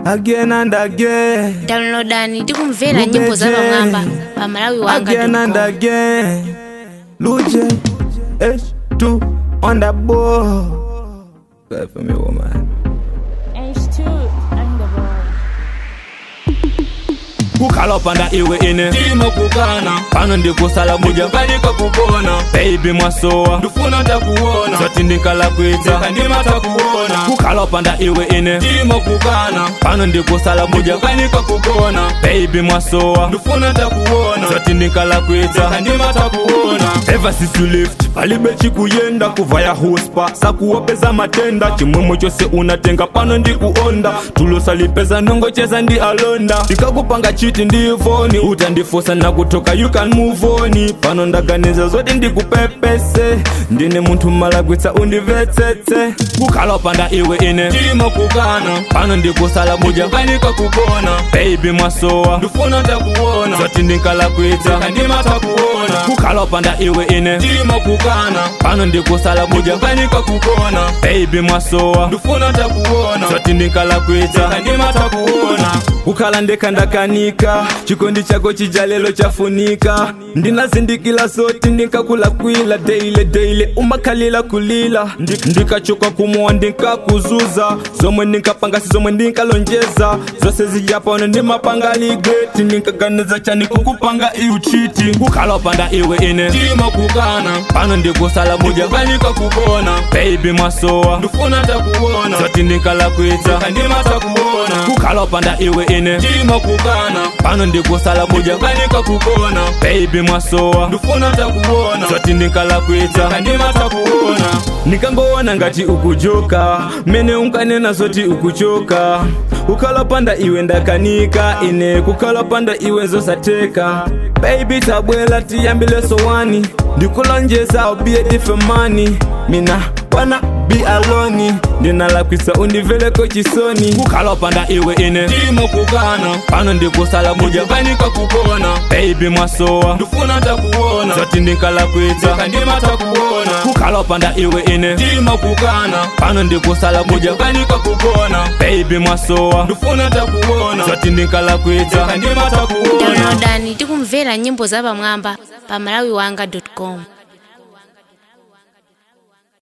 again and again downloadani tikumvera nyimbo za pamwamba pa malawi again and wanga again Luje H2 on the ball Play for me woman H2 on the ball. kukhala panda iwe ine ndimo kukana pano ndikusala buja mujakalika kupona baby mwasowa ndifuna takuona zoti ndinkala kwita kandima takuona kukhala panda iwe ine ndimo kukana pano ndikusala buja mujakalika kupona baby mwasowa ndifuna takuona zoti ndinkala kwita kandima takuona ever since you left palibe chikuyenda kuvaya hospa sakuwapeza matenda chimwemwe chose unatenga pano ndikuonda tulosalipeza nongocheza ndi alonda ndikakupanga chiti ndivoni utandifosa nakutoka you can move on pano ndaganiza zoti ndikupepese ndine munthu malagwitsa undivetsetse kukhala panda iwe ine ndimo kukana pano ndikusala buja mujakalika kupona baby mwasowa ndifuna takuona zoti ndinkalakwitsa kandima takuona kukhala panda iwe ine ndimo kukana pano ndikusala buja mujakalika kupona baby mwasowa ndifuna takuona zoti ndinkalakwitsa kandima takuona kukhala ndekhandakanika chikondi chako chijalelo chafunika ndinazindikila zoti ndinkakulakwila deile deile umakhalila kulila Ndi- ndikachoka kumowa ndinkakuzuza zomwe ndinkapanga si zomwe ndinkalonjeza zose zijapano ndimapanga ligeti ndinkaganiza chani kukupanga iuchiti kukhala panda iwe ine ndimo kukana pano ndikusala buja mujakalika kupona baby mwasowa ndifuna takuona zoti ndinkalakwitsa kandima takuona kukhala panda iwe ine ndimo kukana pano ndikusala buja mujakalika kupona baby mwasowa ndifuna takuona zoti ndinkalakwitsa kandima takuona nikangoona ngati ukujoka mene unkanena zoti ukuchoka kukhala panda iwe ndakanika ine kukhala panda iwe zosateka baby tabwela tiyambile sowani ndikulonjeza I'll be a different man mina wana be alone ndinalakwisa undiveleko chisoni kukhala panda iwe ine ndimo kukana pano ndikusala buja mujakalika kupona baby mwasowa ndifuna takuona zoti ndinkalakwitsa kandima takuona kukhala panda iwe ine ndimo kukana pano ndikusala buja mujakalika kupona baby mwasowa ndifuna takuona zoti ndinkalakwitsa kandima takuona downloadani tikumvera nyimbo za pamwamba pa malawi wanga com